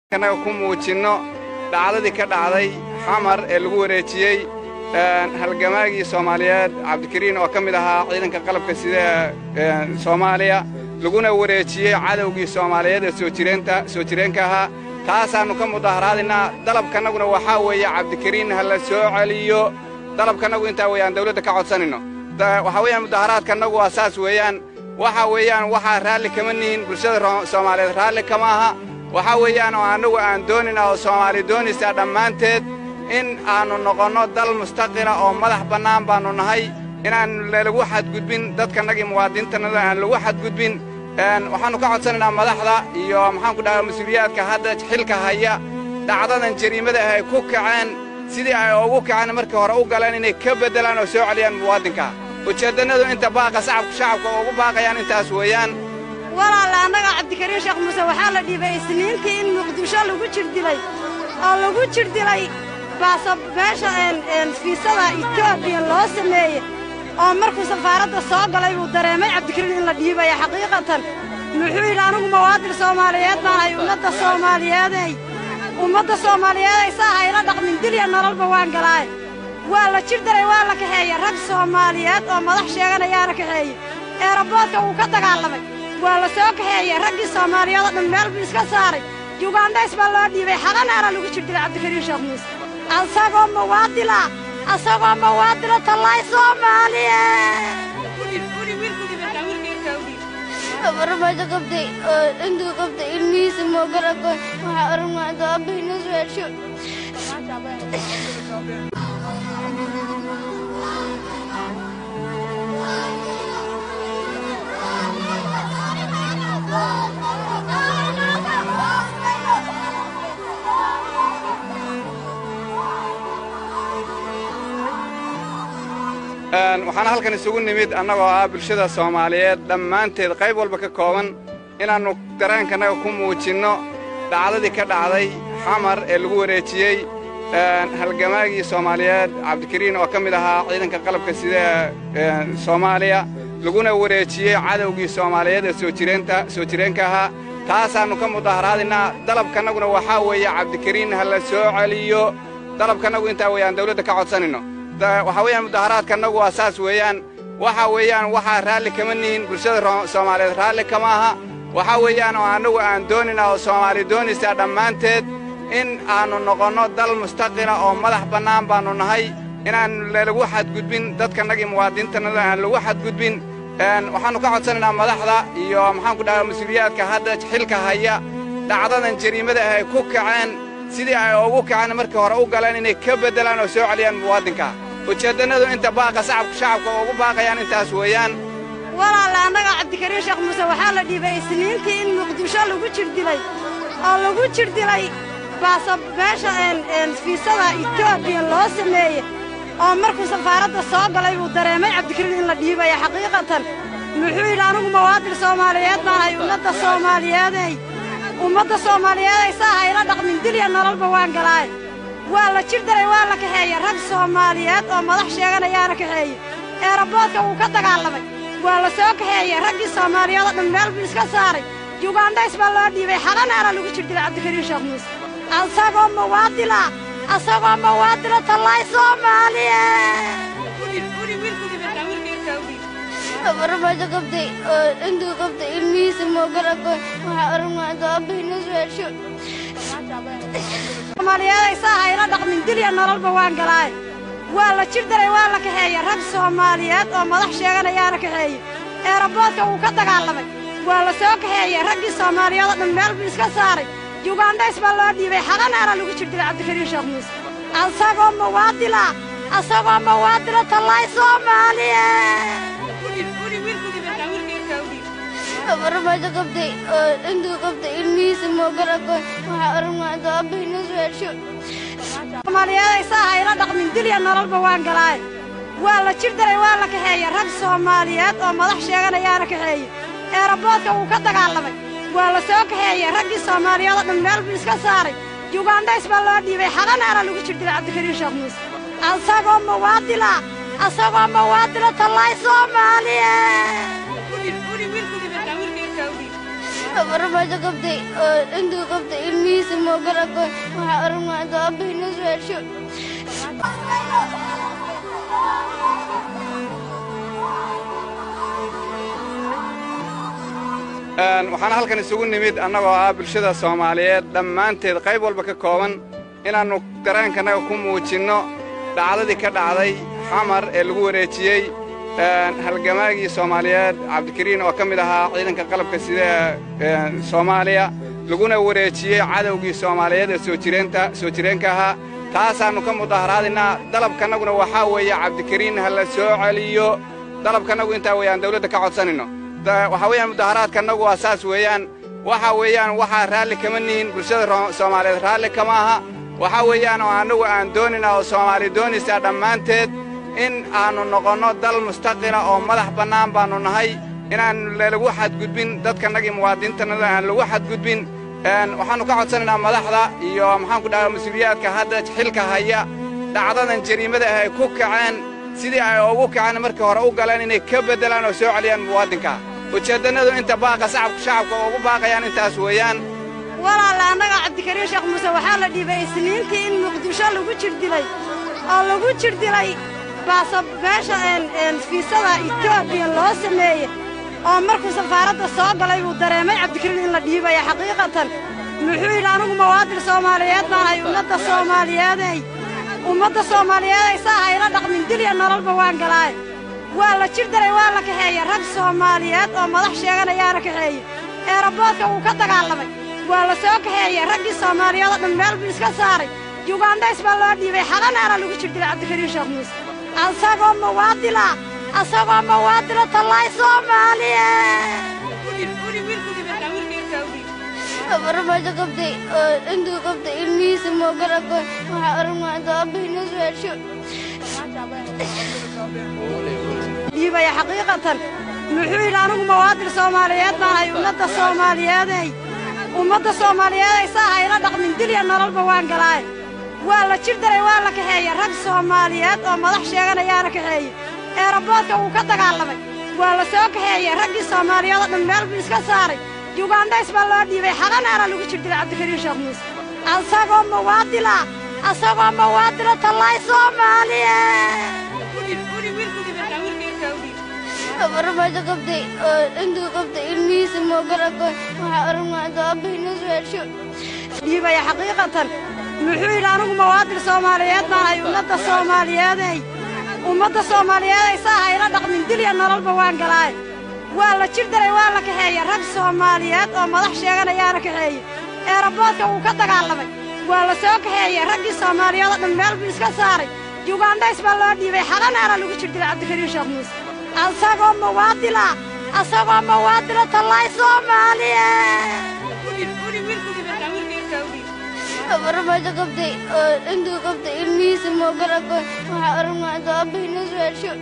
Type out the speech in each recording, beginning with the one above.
annaga ku muujinno dhacdadii ka dhacday xamar ee lagu wareejiyey halgamaagii soomaaliyeed cabdikariin oo ka mid ahaa ciidanka qalabka sida ee soomaaliya laguna wareejiyey cadowgii soomaaliyeed ee soojireenka soo jireenka ahaa taasaannu ka mudaharaadinaa dalabkannaguna waxaa weeye cabdikariin ha la soo celiyo dalabkannagu intaa weeyaan dawladda ka codsanayno waxaa weeyaan mudaharaadkannagu waa saas weeyaan waxa weeyaan waxaa raalli kama nihin bulshada soomaaliyeed raalli kama aha waxaa weeyaan oo annagu aan doonayna oo soomaali doonaysaa dhammaanteed in aannu noqonno dal mustaqila oo madax bannaan baannu nahay inaan lagu xadgudbin dadkannagii muwaadiniintannada aan lagu xadgudbin waxaannu ka codsanaynaa madaxda iyo maxaanku dhahaa mas-uuliyaadka hadda xilka haya dhacdadan jariimada ah ay ku kaceen sidii ay ugu kaceen markii hore u galeen inay ka beddelaan oo soo celiyaan muwaadinka ujeeddannadu inta baaqa sacabka shacabka ugu baaqayaan intaas weeyaan walaale annaga cabdikariin sheekh muuse waxaa la dhiibay isniintii in muqdisho lagu jirdilay oo lagu jirdilay baasa meesha fiisada etoobiya loo sameeyey oo markuu safaaradda soo galay buu dareemay cabdikariin in la dhiibaya xaqiiqatan muxuu yidhi anigu mawaadil soomaaliyeed baan hay ummadda soomaaliyeeday ummadda soomaaliyeeday saa hayla dhaqmin dilya nololba waan galaaye waa la jir daray waa la kaxeeye rag soomaaliyeed oo madax sheeganayaana kaxeeye eeraboodka wuu ka dagaalamay waa la soo kaxeeyey raggii soomaaliyeed oo dhan meel buu iska saaray yugandhays baa loo dhiibay xaqanaana lagu jirdilay cabdikariin sheekh muuse asagoo mawaadila asagoo mawaadila tallaay soomaaliye farmaajo qabtay oo intuu qabtay ilmihiisa moogar aqoon waxaa aragnaado aabahina su-aasho waxaana halkan isugu nimid annagoo ah bulshada soomaaliyeed dhammaanteed qayb walba ka kooban inaannu dareenkannaga ku muujinno dhacdadii ka dhacday xamar ee lagu wareejiyey halgamaagii soomaaliyeed cabdikariin oo ka mid ahaa ciidanka qalabka sida ee soomaaliya laguna wareejiyey cadowgii soomaaliyeed ee soo jireenta soo jireenka ahaa taasaannu ka mudaharaadinaa dalabkannaguna waxaa weeye cabdikariin ha la soo celiyo dalabkannagu intaa weeyaan dawladda ka codsanayno waxaa weeyaan mudaharaadkannagu waa saas weeyaan waxa weeyaan waxaa raalli kama nihin bulshada soomaaliyeed raalli kama aha waxaa weeyaan oo annagu aan doonayna oo soomaali doonaysaa dhammaanteed in aannu noqonno dal mustaqila oo madax bannaan baannu nahay inaan lagu xadgudbin dadkannagii muwaadiniintannada aan lagu xadgudbin waxaannu ka codsanaynaa madaxda iyo maxaanku dhahaa mas-uuliyaadka hadda xilka haya dhacdadan jariimada ah ay ku kaceen sidii ay ugu kaceen markii hore u galeen inay ka beddelaan oo soo celiyaan muwaadinka ujeeddannadu inta baaqa sacabka shacabka ugu baaqayaan intaas weeyaan walaale annaga cabdikariin sheekh muuse waxaa la dhiibay isniintii in muqdisho lagu jirdilay oo lagu jirdilay baasa meesha fiisada etoobiya loo sameeyey oo markuu safaaradda soo galay buu dareemay cabdikariin in la dhiibaya xaqiiqatan muxuu yidhi anigu mawaadil soomaaliyeed baan hay ummadda soomaaliyeeday ummadda soomaaliyeeday saa hayla dhaqmin dilya nololba waan galaaye waa la jir daray waa la kaxeeye rag soomaaliyeed oo madax sheeganayaana kaxeeye eeraboodka wuu ka dagaalamay waa la soo kaxeeyey raggii soomaaliyeed oo dhan meel buu iska saaray yugandhays baa loo dhiibay xaqanaana lagu jirdilay cabdikariin sheekh muuse asagoo mawaadila asagoo mawaadila tallaay soomaaliye farmaajo qabtay oo intuu qabtay ilmihiisa moogar aqoon waxaa aragnaado aabahina su-aasho soomaaliyeeday saa hayla dhaqmin dilya nololba waan galaaye waa la jir daray waa la kaxeeye rag soomaaliyeed oo madax sheeganayaana kaxeeye eeraboodka wuu ka dagaalamay waa la soo kaxeeyey raggii soomaaliyeed oo dhan meel buu iska saaray yugandhays baa loo dhiibay xaqanaana lagu jirdilay cabdikariin sheekh muuse asagoo mawaadila asagoo mawaadila tallaay soomaaliye farmaajo qabtay oo intuu qabtay ilmihiisa moogar aqoon waxaa aragnaado aabahina su-aasho soomaaliyeeday saa hayla dhaqmin dilya nololba waan galaaye waa la jir daray waa la kaxeeye rag soomaaliyeed oo madax sheeganayaana kaxeeye eeraboodka wuu ka dagaalamay waa la soo kaxeeyey raggii soomaaliyeed oo dhan meel buu iska saaray yugandhays baa loo dhiibay xaqanaana lagu jirdilay cabdikariin sheekh muuse asagoo mawaadila asagoo mawaadila tallaay soomaaliye farmaajo qabtay oo intuu qabtay ilmihiisa ma ogala goyn waxaa aragnaa intuu aabbahay noo soo celsho waxaan halkan isugu nimid annagoo ah bulshada soomaaliyeed dhammaanteed qayb walba ka kooban inaannu dareenkannaga ku muujinno dhacdadii ka dhacday xamar ee lagu wareejiyey halgamaagii soomaaliyeed cabdikariin oo ka mid ahaa ciidanka qalabka sida ee soomaaliya laguna wareejiyey cadowgii soomaaliyeed ee soojireenka soo jireenka ahaa taasaannu ka mudaharaadaynaa dalabkannaguna waxaa weeye cabdikariin ha la soo celiyo dalabkannagu intaa weeyaan dawladda ka codsanayno waxaa weeyaan mudaharaadkannagu waa saas weeyaan waxa weeyaan waxaa raalli kama nihin bulshada soomaaliyeed raalli kama aha waxaa weeyaan oo annagu aan doonaynaa oo soomaali doonaysaa dhammaanteed in aannu noqonno dal mustaqila oo madax bannaan baannu nahay inaan lagu xadgudbin dadkannagii muwaadiniintannada aan lagu xadgudbin waxaannu ka codsanaynaa madaxda iyo maxaanku dhahaa mas-uuliyaadka hadda xilka haya dhacdadan jariimada ah ay ku kaceen sidii ay ugu kaceen markii hore u galeen inay ka beddelaan oo soo celiyaan muwaadinka ujeeddannadu inta baaqa sacabka shacabka ugu baaqayaan intaas weeyaan walaalla annaga cabdikariin sheekh muuse waxaa la dhiibay isniintii in muqdisho lagu jirdilay oo lagu jirdilay baasa meesha fiisada etoobiya loo sameeye oo markuu safaaradda soo galay buu dareemay cabdikariin in la dhiibaya xaqiiqatan muxuu yidhi anigu mawaadin soomaaliyeed baanahay ummadda soomaaliyeeday ummadda soomaaliyeeday saa hayla dhaqmin dilya nololba waan galaaye waa la jir daray waa la kaxeeye rag soomaaliyeed oo madax sheeganayaana kaxeeye eeraboodka wuu ka dagaalamay waa la soo kaxeeye raggii soomaaliyeed oo dhan meel buu iska saaray yugandhays baa loo dhiibay xalanaana lagu jir dilay cabdikariin sheekh muuse asagoo mawaadila asagoo mawaadila tallaay soomaaliye farmaajo qabtay oo intuu qabtay ilmihiisa ma ogala goyn waxaa aragnaa intuu aabbahay noo soo celsho dhiibaya xaqiiqatan muxuu yidhi anigu mawaadin soomaaliyeed baanahay ummadda soomaaliyeeday ummadda soomaaliyeeday saa hayla dhaqmin dilya nololba waan galaaye waa la jir daray waa la kaxeeye rag soomaaliyeed oo madax sheeganayaana kaxeeye eeraboodka wuu ka dagaalamay waa la soo kaxeeye raggii soomaaliyeed oo dhan meel buu iska saaray yugandhays baa loo dhiibay xalanaana lagu jir dilay cabdikariin sheekh muuse asagoo mawaadila asagoo mawaadila tallaay soomaaliye farmaajo qabtay oo intuu qabtay ilmihiisa ma ogala goyn waxaa aragnaa intuu aabbahay noo soo celsho dhiibaya xaqiiqatan muxuu yidhi anigu mawaadin soomaaliyeed baanahay ummadda soomaaliyeeday ummadda soomaaliyeeday saa hayla dhaqmin dilya nololba waan galaaye waa la jir daray waa la kaxeeye rag soomaaliyeed oo madax sheeganayaana kaxeeye eeraboodka wuu ka dagaalamay waa la soo kaxeeye raggii soomaaliyeed oo dhan meel buu iska saaray yugandhays baa loo dhiibay xalanaana lagu jir dilay cabdikariin sheekh muuse asagoo mawaadila asagoo mawaadila tallaay soomaaliye farmaajo qabtay oo intuu qabtay ilmihiisa ma ogala goyn waxaa aragnaa intuu aabbahay noo soo celsho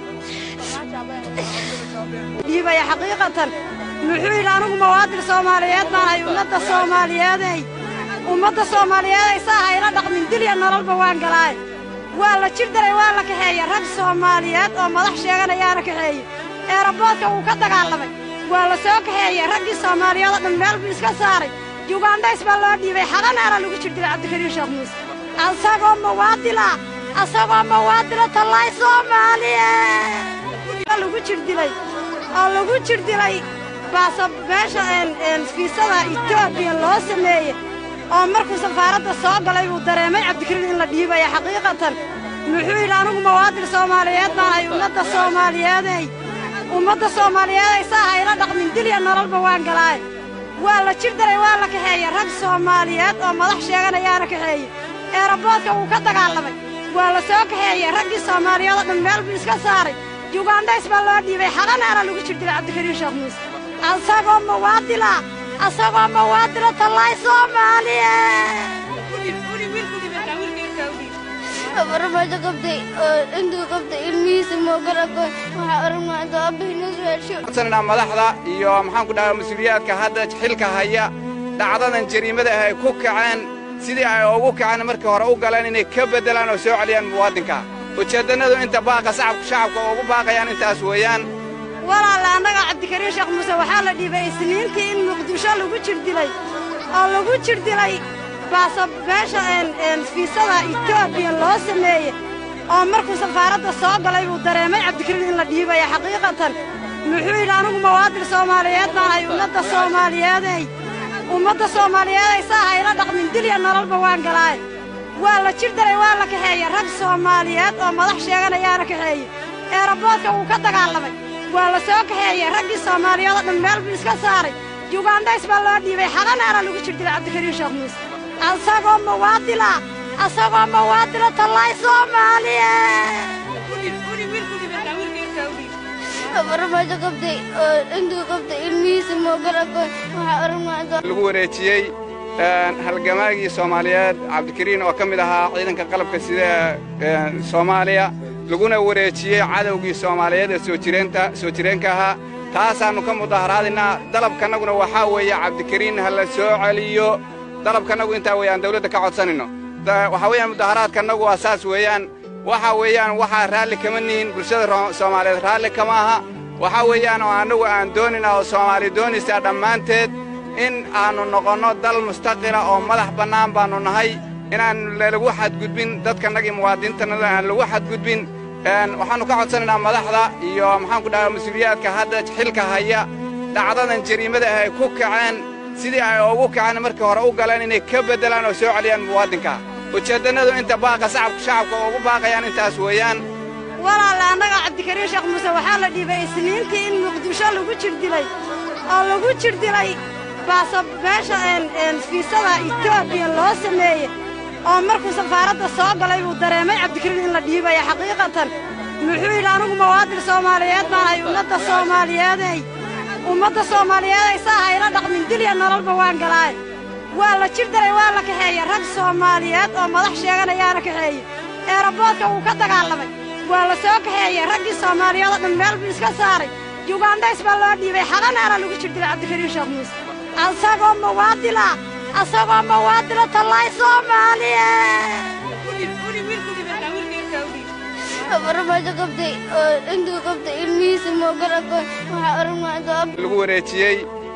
dhiibaya xaqiiqatan muxuu yidhi anigu mawaadin soomaaliyeed baanahay ummadda soomaaliyeeday ummadda soomaaliyeeday saa hayla dhaqmin dilya nololba waan galaaye waa la jir daray waa la kaxeeye rag soomaaliyeed oo madax sheeganayaana kaxeeye eeraboodka wuu ka dagaalamay waa la soo kaxeeye raggii soomaaliyeed oo dhan meel buu iska saaray yugandhays baa loo dhiibay xalanaana lagu jir dilay cabdikariin sheekh muuse asagoo mawaadila asagoo mawaadila tallaay soomaaliye lagu jir dilay oo lagu jir dilay baasa meesha fiisada etoobiya loo sameeye oo markuu safaaradda soo galay buu dareemay cabdikariin in la dhiibaya xaqiiqatan muxuu yidhi anigu mawaadin soomaaliyeed baanahay ummadda soomaaliyeeday ummadda soomaaliyeeday saa hayla dhaqmin dilya nololba waan galaaye waa la jir daray waa la kaxeeye rag soomaaliyeed oo madax sheeganayaana kaxeeye eeraboodka wuu ka dagaalamay waa la soo kaxeeye raggii soomaaliyeed oo dhan meel buu iska saaray yugandhays baa loo dhiibay xalanaana lagu jir dilay cabdikariin sheekh muuse asagoo mawaadila asagoo mawaadila tallaay soomaaliye farmaajo qabtay oo intuu qabtay ilmihiisa ma ogala goyn waxaa aragnaa intuu aabbahay noo soo celsho codsananaa madaxda iyo maxaanku dhahaa mas-uuliyaadka hadda xilka haya dhacdadan jariimada ah ay ku kaceen sidii ay ugu kaceen markii hore u galeen inay ka beddelaan oo soo celiyaan muwaadinka ujeeddannadu inta baaqa sacabka shacabka ugu baaqayaan intaas weeyaan walaalla annaga cabdikariin sheekh muuse waxaa la dhiibay isniintii in muqdisho lagu jir dilay oo lagu jir dilay baasa meesha fiisada etoobiya loo sameeye oo markuu safaaradda soo galay buu dareemay cabdikariin in la dhiibaya xaqiiqatan muxuu yidhi anigu mawaadil soomaaliyeed baan ahay ummadda soomaaliyeeday ummadda soomaaliyeeday saa hayla dhaqmin dilya nololba waan galaaye waa la jir daray waa la kaxeeye rag soomaaliyeed oo madax sheeganayaana kaxeeye eeraboodka wuu ka dagaalamay waa la soo kaxeeye raggii soomaaliyeed oo dhan meel buu iska saaray yugandays baa loo dhiibay xalanaana lagu jir dilay cabdikariin sheekh muuse asagoo mawaadila asagoo mawaadila tallaay soomaaliye farmaajo qabtay oo intuu qabtay ilmihiisa moogar aqoon waxaa ormaado lagu wareejiyey halgamaagii soomaaliyeed cabdikariin oo ka mid ahaa ciidanka qalabka sida ee soomaaliya laguna wareejiyey cadowgii soomaaliyeed ee soo jireenta soo jireenka ahaa taasaannu ka mudaharaadinaa dalabkannaguna waxaa weeye cabdikariin ha la soo celiyo dalabkannagu intaa weeye aan dawladda ka codsanayno waxaa weeyaan mudaharaadkannagu waa saas weeyaan waxa weeyaan waxaa raalli kama nihin bulshada soomaaliyeed raalli kama aha waxaa weeyaan oo annagu aan doonina oo soomaali doonaysaa dhammaanteed in aannu noqonno dal mustaqila oo madax bannaan baannu nahay inaan lagu xadgudbin dadkannagii muwaadiniintannada aan lagu xadgudbin waxaannu ka codsanaynaa madaxda iyo maxaanku dhahaa mas-uuliyaadka hadda xilka haya dhacdadan jariimada ah ay ku kaceen sidii ay ugu kaceen markii hore u galeen inay ka beddelaan oo soo celiyaan muwaadinka ujeeddannadu inta baaqa sacabka shacabka ugu baaqayaan intaas weeyaan walaalla annaga cabdikariin sheekh muuse waxaa la dhiibay isniintii in muqdisho lagu jir dilay oo lagu jir dilay baasa meesha fiisada etoobiya loo sameeye oo markuu safaaradda soo galay buu dareemay cabdikariin in la dhiibaya xaqiiqatan muxuu yidhi anigu mawaadil soomaaliyeed baan ahay ummadda soomaaliyeeday ummadda soomaaliyeeday saa hayla dhaqmin dilya nololba waan galaaye waa la jir daray waa la kaxeeye rag soomaaliyeed oo madax sheeganayaana kaxeeye eeraboodka wuu ka dagaalamay waa la soo kaxeeye raggii soomaaliyeed oo dhan meel buu iska saaray yugandays baa loo dhiibay xalanaana lagu jir dilay cabdikariin sheekh muuse asagoo mawaadila asagoo mawaadila tallaay soomaaliye farmaajo qabtay oo intuu qabtay ilmihiisa moogar aqoon waxaa ormaado lagu wareejiyey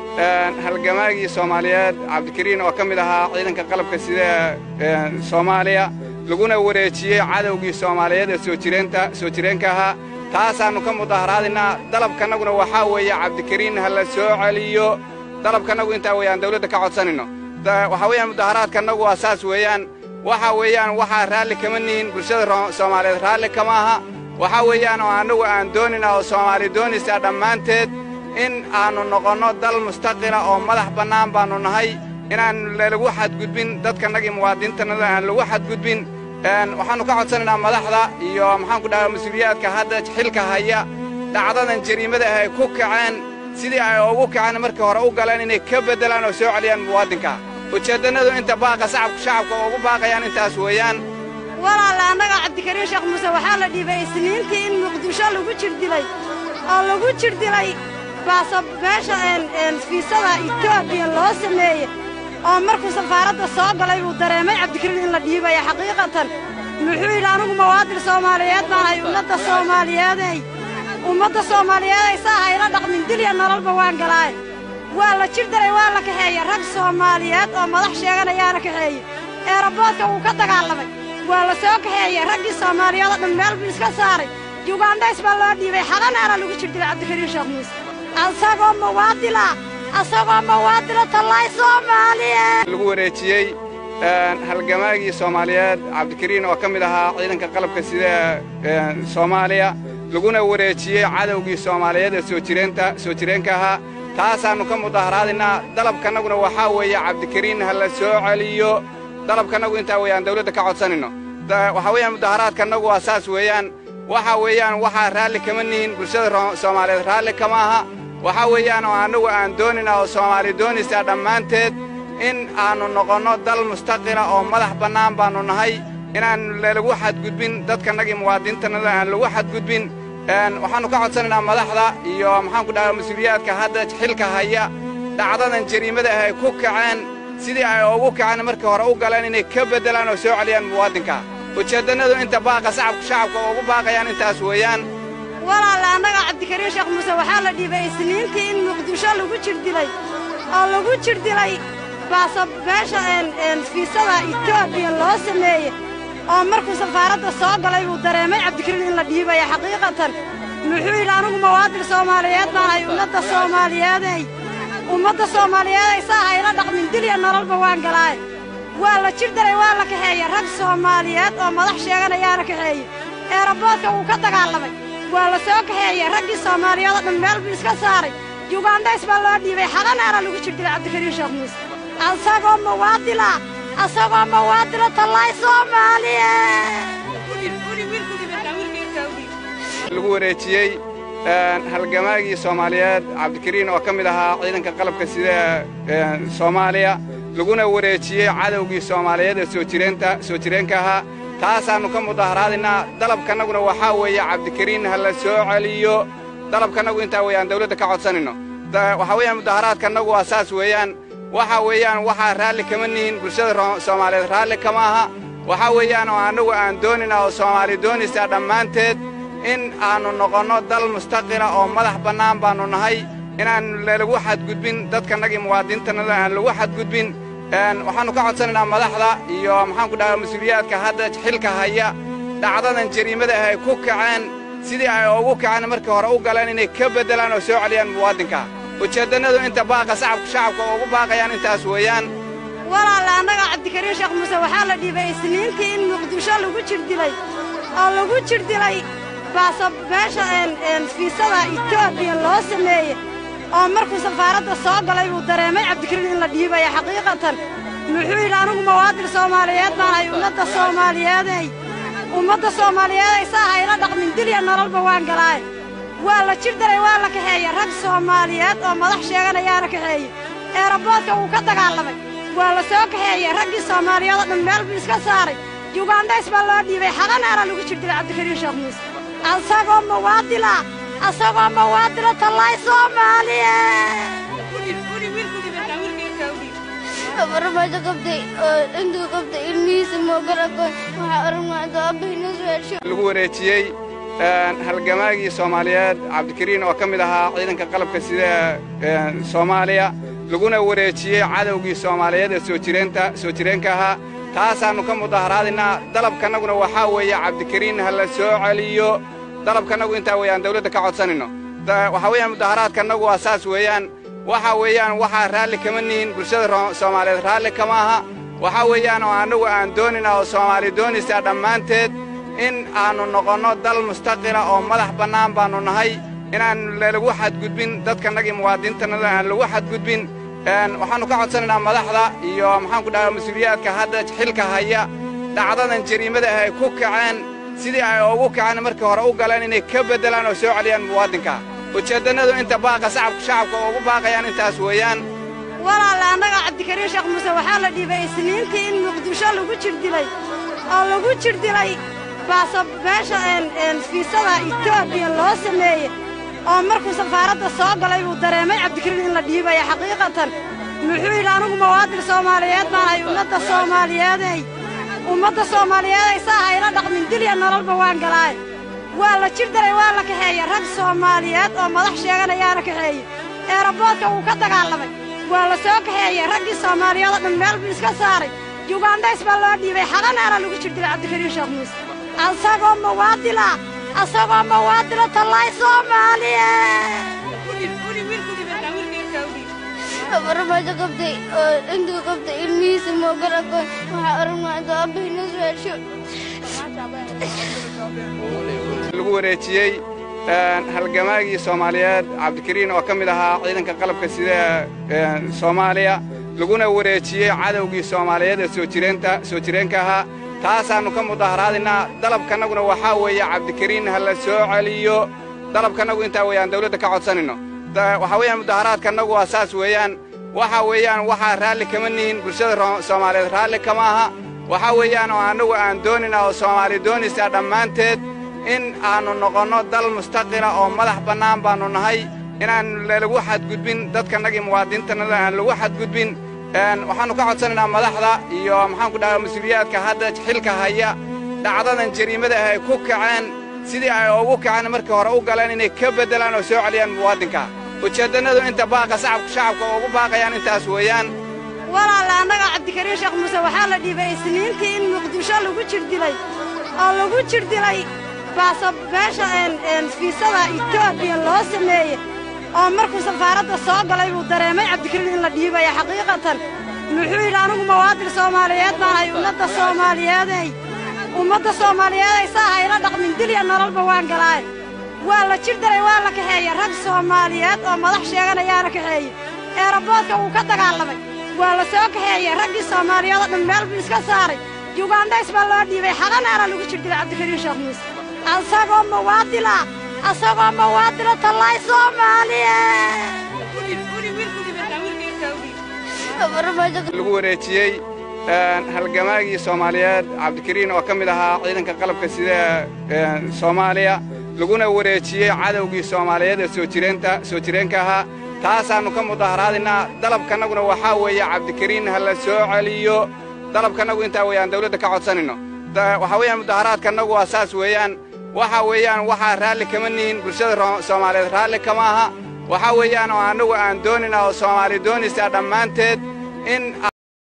halgamaagii soomaaliyeed cabdikariin oo ka mid ahaa ciidanka qalabka sida ee soomaaliya laguna wareejiyey cadowgii soomaaliyeed ee soo jireenta soo jireenka ahaa taasaannu ka mudaharaadinaa dalabkannaguna waxaa weeye cabdikariin ha la soo celiyo dalabkannagu intaa weeye aan dawladda ka codsanayno waxaa weeyaan mudaharaadkannagu waa saas weeyaan waxa weeyaan waxaa raalli kama nihin bulshada soomaaliyeed raalli kama aha waxaa weeyaan oo annagu aan doonina oo soomaali doonaysaa dhammaanteed in aannu noqonno dal mustaqila oo madax bannaan baannu nahay inaan lagu xadgudbin dadkannagii muwaadiniintannada aan lagu xadgudbin waxaannu ka codsanaynaa madaxda iyo maxaanku dhahaa mas-uuliyaadka hadda xilka haya dhacdadan jariimada ah ay ku kaceen sidii ay ugu kaceen markii hore u galeen inay ka beddelaan oo soo celiyaan muwaadinka ujeeddannadu inta baaqa sacabka shacabka ugu baaqayaan intaas weeyaan walaalla annaga cabdikariin sheekh muuse waxaa la dhiibay isniintii in muqdisho lagu jir dilay oo lagu jir dilay baasa meesha fiisada etoobiya loo sameeye oo markuu safaaradda soo galay buu dareemay cabdikariin in la dhiibaya xaqiiqatan muxuu yidhi anigu mawaadil soomaaliyeed baan ahay ummadda soomaaliyeeday ummadda soomaaliyeeday saa hayla dhaqmin dilya nololba waan galaaye waa la jir daray waa la kaxeeye rag soomaaliyeed oo madax sheeganayaana kaxeeye eeraboodka wuu ka dagaalamay waa la soo kaxeeye raggii soomaaliyeed oo dhan meel buu iska saaray yugandays baa loo dhiibay xalanaana lagu jir dilay cabdikariin sheekh muuse asagoo mawaadila asagoo mawaadila tallaay soomaaliye lagu wareejiyey halgamaagii soomaaliyeed cabdikariin oo ka mid ahaa ciidanka qalabka sida ee soomaaliya laguna wareejiyey cadowgii soomaaliyeed ee soo jireenta soo jireenka ahaa taasaannu ka mudaharaadinaa dalabkannaguna waxaa weeye cabdikariin ha la soo celiyo dalabkannagu intaa weeye aan dawladda ka codsanayno waxaa weeyaan mudaharaadkannagu waa saas weeyaan waxa weeyaan waxaa raalli kama nihin bulshada soomaaliyeed raalli kama aha waxaa weeyaan oo annagu aan doonina oo soomaali doonaysaa dhammaanteed in aannu noqonno dal mustaqila oo madax bannaan baannu nahay inaan lagu xadgudbin dadkannagii muwaadiniintannada aan lagu xadgudbin waxaannu ka codsanaynaa madaxda iyo maxaanku dhahaa mas-uuliyaadka hadda xilka haya dhacdadan jariimada ah ay ku kaceen sidii ay ugu kaceen markii hore u galeen inay ka beddelaan oo soo celiyaan muwaadinka ujeeddannadu inta baaqa sacabka shacabka ugu baaqayaan intaas weeyaan walaale annaga cabdikariin sheekh muuse waxaa la dhiibay isniintii in muqdisho lagu jirdilay oo lagu jirdilay baasa meesha fiisada etoobiya loo sameeye oo markuu safaaradda soo galay buu dareemay cabdikariin in la dhiibaya xaqiiqatan muxuu yidhi anigu mawaadin soomaaliyeed baan ahay ummadda soomaaliyeeday ummadda soomaaliyeeday saa hayla dhaqmin dilya nololba waan galaaye waa la jir daray waa la kaxeeye rag soomaaliyeed oo madax sheeganayaana kaxeeye eeraboodka wuu ka dagaalamay waa la soo kaxeeye raggii soomaaliyeed oo dhan meel buu iska saaray yugandhays baa loo dhiibay xaqanaana lagu jir dilay cabdikariin sheekh muuse asagoo mawaadila asagoo mawaadila tallaay soomaaliye lagu wareejiyey halgamaagii soomaaliyeed cabdikariin oo ka mid ahaa ciidanka qalabka sida ee soomaaliya laguna wareejiyey cadowgii soomaaliyeed ee soo jireenta soo jireenka ahaa taasaannu ka mudaharaadinaa dalabkannaguna waxaa weeye cabdikariin ha la soo celiyo dalabkannagu intaa weeyaan dawladda ka codsanayno waxaa weeyaan mudaharaadkannagu waa saas weeyaan waxa weeyaan waxaa raalli kama nihin bulshada soomaaliyeed raalli kama aha waxaa weeyaan oo annagu aan doonina oo soomaali doonaysaa dhammaanteed in aannu noqonno dal mustaqila oo madax bannaan baannu nahay inaan lagu xadgudbin dadkannagii muwaadiniintannada aan lagu xadgudbin waxaannu ka codsanaynaa madaxda iyo maxaanku dhahaa mas-uuliyaadka hadda xilka haya dhacdadan jariimada ah ay ku kaceen sidii ay ugu kaceen markii hore u galeen inay ka beddelaan oo soo celiyaan muwaadinka ujeeddannadu inta baaqa sacabka shacabka ugu baaqayaan intaas weeyaan walaale annaga cabdikariin sheekh muuse waxaa la dhiibay isniintii in muqdisho lagu jirdilay oo lagu jirdilay baasa meesha fiisada etoobiya loo sameeye oo markuu safaaradda soo galay buu dareemay cabdikariin in la dhiibaya xaqiiqatan muxuu yidhi anigu mawaadin soomaaliyeed baan ahay ummadda soomaaliyeeday ummadda soomaaliyeeday saa hayla dhaqmin dilya nololba waan galaaye waa la jir daray waa la kaxeeye rag soomaaliyeed oo madax sheeganayaana kaxeeye eeraboodka wuu ka dagaalamay waa la soo kaxeeye raggii soomaaliyeed oo dhan meel buu iska saaray yugandhays baa loo dhiibay xaqanaana lagu jir dilay cabdikariin sheekh muuse asagoo mawaadila asagoo mawaadila tallaay soomaaliye farmaajo qabtay oo intuu qabtay ilmihiisa moogar aqoon waxaa aragnaa intuu aabbahiina soo hesho lagu wareejiyey halgamaagii soomaaliyeed cabdikariin oo ka mid ahaa ciidanka qalabka sida ee soomaaliya laguna wareejiyey cadowgii soomaaliyeed ee soo jireenta soo jireenka ahaa taasaannu ka mudaharaadinaa dalabkannaguna waxaa weeye cabdikariin ha la soo celiyo dalabkannagu intaa weeyaan dawladda ka codsanayno waxaa weeyaan mudaharaadkannagu waa saas weeyaan waxa weeyaan waxaa raalli kama nihin bulshada soomaaliyeed raalli kama aha waxaa weeyaan oo annagu aan doonina oo soomaali doonaysaa dhammaanteed in aannu noqonno dal mustaqila oo madax bannaan baannu nahay inaan lagu xadgudbin dadkannagii muwaadiniintannada aan lagu xadgudbin waxaannu ka codsanaynaa madaxda iyo maxaanku dhahaa mas-uuliyaadka hadda xilka haya dhacdadan jariimada ah ay ku kaceen sidii ay ugu kaceen markii hore u galeen inay ka beddelaan oo soo celiyaan muwaadinka ujeeddannadu inta baaqa sacabka shacabka ugu baaqayaan intaas weeyaan walaale annaga cabdikariin sheekh muuse waxaa la dhiibay isniintii in muqdisho lagu jirdilay oo lagu jirdilay baasa meesha fiisada etoobiya loo sameeye oo markuu safaaradda soo galay buu dareemay cabdikariin in la dhiibaya xaqiiqatan muxuu yidhi anigu mawaadin soomaaliyeed baan ahay ummadda soomaaliyeeday ummadda soomaaliyeeday saa hayla dhaqmin dilya nololba waan galaaye waa la jir daray waa la kaxeeye rag soomaaliyeed oo madax sheeganayaana kaxeeye eeraboodka wuu ka dagaalamay waa la soo kaxeeye raggii soomaaliyeed oo dhan meel buu iska saaray yugandhays baa loo dhiibay xaqanaana lagu jir dilay cabdikariin sheekh muuse asagoo mawaadila asagoo mawaadila tallaay soomaaliye farmaajo qabtay oo intuu qabtay ilmihiisa moogar aqoon waxaa aragnaa intuu aabbahiina soo hesho lagu wareejiyey halgamaagii soomaaliyeed cabdikariin oo ka mid ahaa ciidanka qalabka sida ee soomaaliya laguna wareejiyey cadowgii soomaaliyeed ee soo jireenta soo jireenka ahaa taasaannu ka mudaharaadinaa dalabkannaguna waxaa weeye cabdikariin ha la soo celiyo dalabkannagu intaa weeyaan dawladda ka codsanayno waxaa weeyaan mudaharaadkannagu waa saas weeyaan waxa weeyaan waxaa raalli kama nihin bulshada soomaaliyeed raalli kama aha waxaa weeyaan oo annagu aan doonina oo soomaali doonaysaa dhammaanteed in aannu noqonno dal mustaqila oo madax bannaan baannu nahay inaan lagu xadgudbin dadkannagii muwaadiniintannada aan lagu xadgudbin waxaannu ka codsanaynaa madaxda iyo maxaanku dhahaa mas-uuliyaadka hadda xilka haya dhacdadan jariimada ah ay ku kaceen sidii ay ugu kaceen markii hore u galeen inay ka beddelaan oo soo celiyaan muwaadinka ujeeddannadu inta baaqa shacabka ugu baaqayaan intaas weeyaan walaalla annaga cabdikariin sheekh muuse waxaa la dhiibay isniintii in muqdisho lagu jirdilay oo lagu jirdilay baasa meesha fiisada etoobiya loo sameeye oo markuu safaaradda soo galay buu dareemay cabdikariin in la dhiibaya xaqiiqatan muxuu yidhi anigu mawaadin soomaaliyeed baan ahay ummadda soomaaliyeeday ummadda soomaaliyeeday saa hayla dhaqmin dilya nololba waan galaaye waa la jir daray waa la kaxeeye rag soomaaliyeed oo madax sheeganayaana kaxeeye eeraboodka wuu ka dagaalamay waa la soo kaxeeye raggii soomaaliyeed oo dhan meel buu iska saaray yugandhays baa loo dhiibay xaqanaana lagu jir dilay cabdikariin sheekh muuse asagoo mawaadila asagoo mawaadila tallaay soomaaliye lagu wareejiyey halgamaagii soomaaliyeed cabdikariin oo ka mid ahaa ciidanka qalabka sida soomaaliya laguna wareejiyey cadowgii soomaaliyeed ee soo jireenka ahaa taasaannu ka mudaharaadinaa dalabkannaguna waxaa weeye cabdikariin ha la soo celiyo dalabkannagu intaa weeyaan dawladda ka codsanayno waxaa weeyaan mudaharaadkannagu waa saas weeyaan waxa weeyaan waxaa raalli kama nihin bulshada soomaaliyeed raalli kama aha waxaa weeyaan oo annagu aan doonina oo soomaali doonaysaa dhammaanteed in